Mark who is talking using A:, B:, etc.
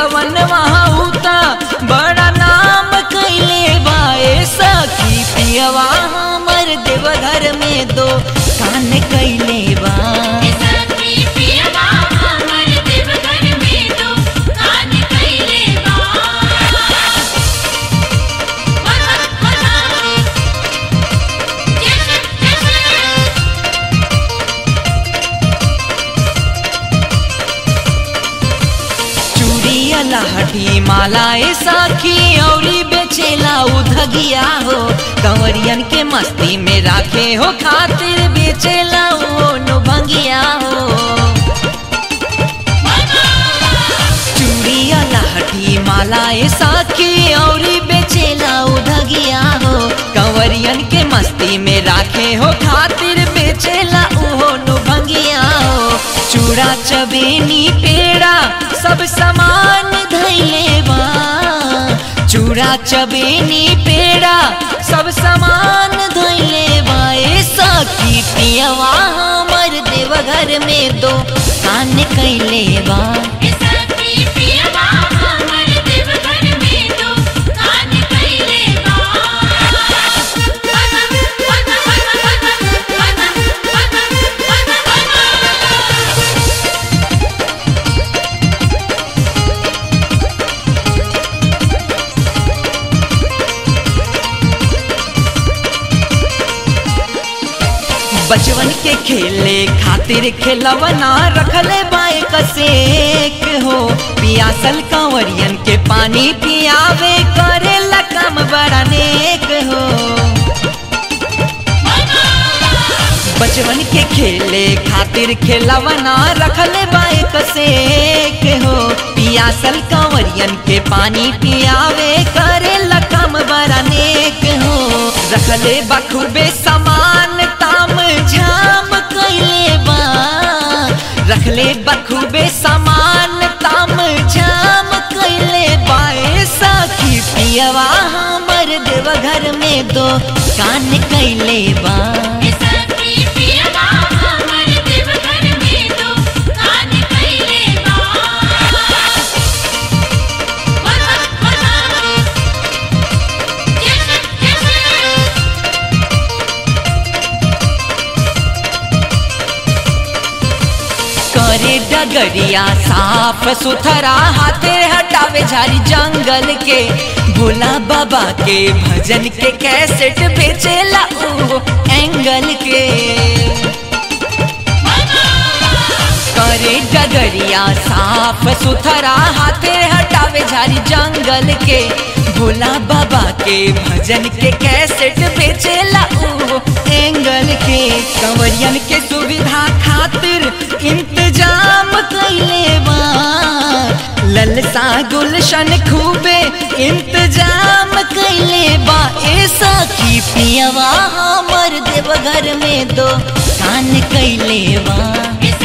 A: सवन वहाँ उता बड़ा नाम कैले बाए सखी पियवा हमर देवघर में दो कान कैले बा
B: सखी पियवा हमर देवघर में दो कान कैले बा वहा वहा जय जय
A: चूड़िया लहठी मालाए साखी औरी बेचेला उधगिया हो कंवरियन के मस्ती में राखे हो खातिर बेचेला वो नुभंगिया हो चूड़िया लहठी मालाए साखी औरी बेचेला उधगिया हो कंवरियन के मस्ती में राखे हो खातिर बेचेला उहो नुभंगिया हो चूड़ा चबेनी पेड़ा सब सामान धैले बा चूड़ा चबेनी पेड़ा सब सामान धैले बा ए सखी पियवा हमर देवघर में दो कान कैले बा
B: सखी पियवा हमर देवघर में दो कान कैले बा वहा वहा
A: बचवन के खेले खातिर खेलवना रखले बाए कसेक हो पियासल कंवरियन के पानी पियावे करे कम बड़ा नेक हो बचवन के खेले खातिर खेलवना रखले बाए कसेक हो पियासल कंवरियन के पानी पियावे करे कम बड़ा नेक हो रखले बखूबे समान ताम झाम कैले बा रखले बखूबे समान ताम झाम कैले बाए सखी पियवा हमर देवघर में दो कान कैले बा
B: सखी पियवा हमर देवघर में दो कान कैले बा वहा वहा जय जय
A: करे डगरिया साफ सुथरा हाथे हटावे झारी जंगल के भोला बाबा के भजन के कैसेट बेचेला ओ एंगल के करे डगरिया साफ सुथरा हाथे हटावे झारी जंगल के भोला बाबा के भजन के कैसेट बेचेला ओ एंगल के कंवरियन के सुविधा खातिर इंतजाम कैले बा ललसा गुलशन खूबे इंतजाम कैले बा ए सखी पियवा हमर देवघर में दो कान कैले बा